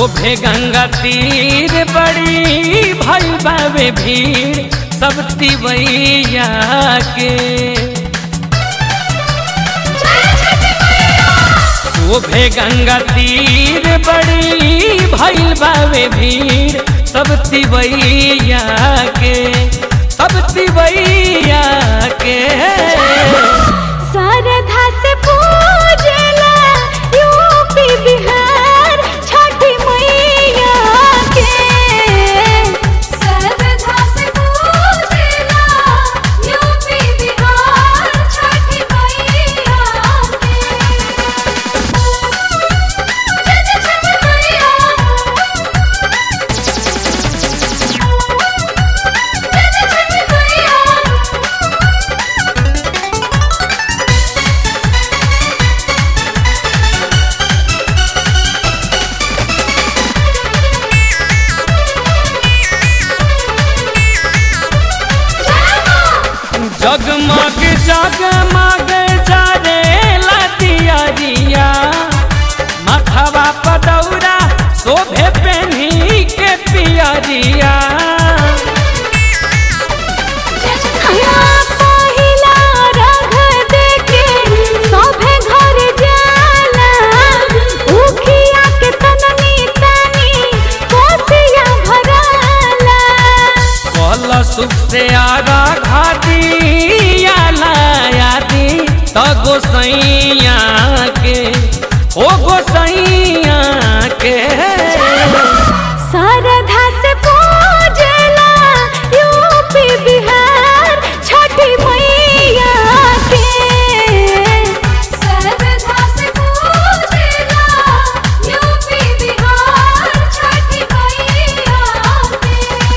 शोभे गंगा तीर बड़ी भई बावे भीड़ सब तिवैया के शोभे गंगा तीर बड़ी भइल बावे भीड़ सब तिवैया के सब तिवैया के सरधा से पूजला यूपी बिहार छठी मैया के सरधा से पूजला यूपी बिहार छठी मैया के जय जय छठी मैया जय जय छठी मैया जगमग जगमग जारे लतियरिया माथवा पदौरा शोभे पेन्ही के पियरिया पहिला रंग देके सभे घर जाला उखिया के तननी तनी कोसिया भराला कल सुख से आगा घाटिया लायादी त गोसैया के ओ गोसैया के सरधा से पूजला यूपी बिहार छठी मैया के सरधा से पूजला यूपी बिहार छठी मैया के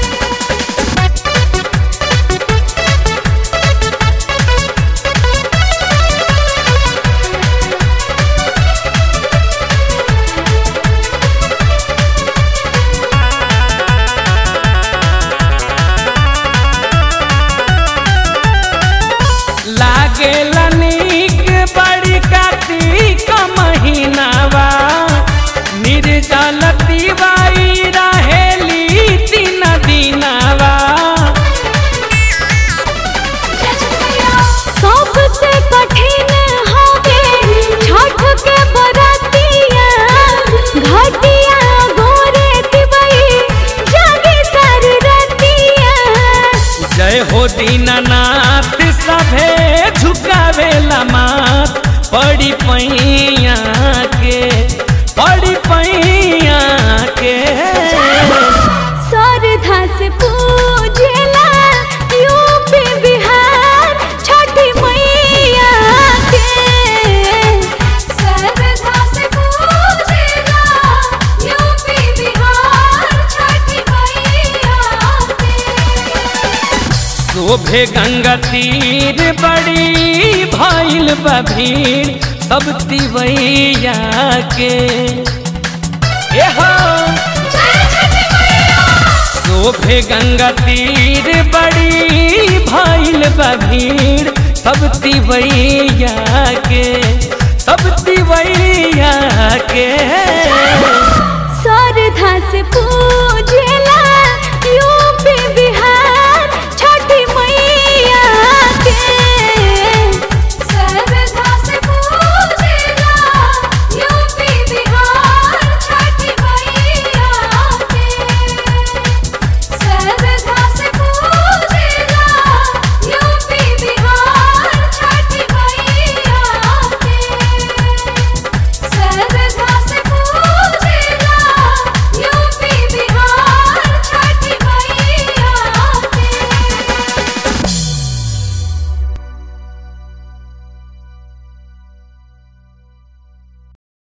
लागे नीक बड़ी कार्तिक महीनावा निर्जल तिवाई रहेली तीन दिनावा सबसे कठिन होगे छठ के बरतिया घटिया गोरे तिबई जागे सर रतिया जय हो दीनानाथ सभे झुकावे मात पड़ी पैया के पड़ी पैया के सरधा से पूजला यूपी बिहार छठी मैया के सरधा से पूजला यूपी बिहार छठी मैया के शोभे गंगा तीर बड़ी भइल बा भीड़ सब तिवैया के ए हो शोभे गंगा तीर बड़ी भइल बा भीड़ सब तिवैया के सब तिवैया के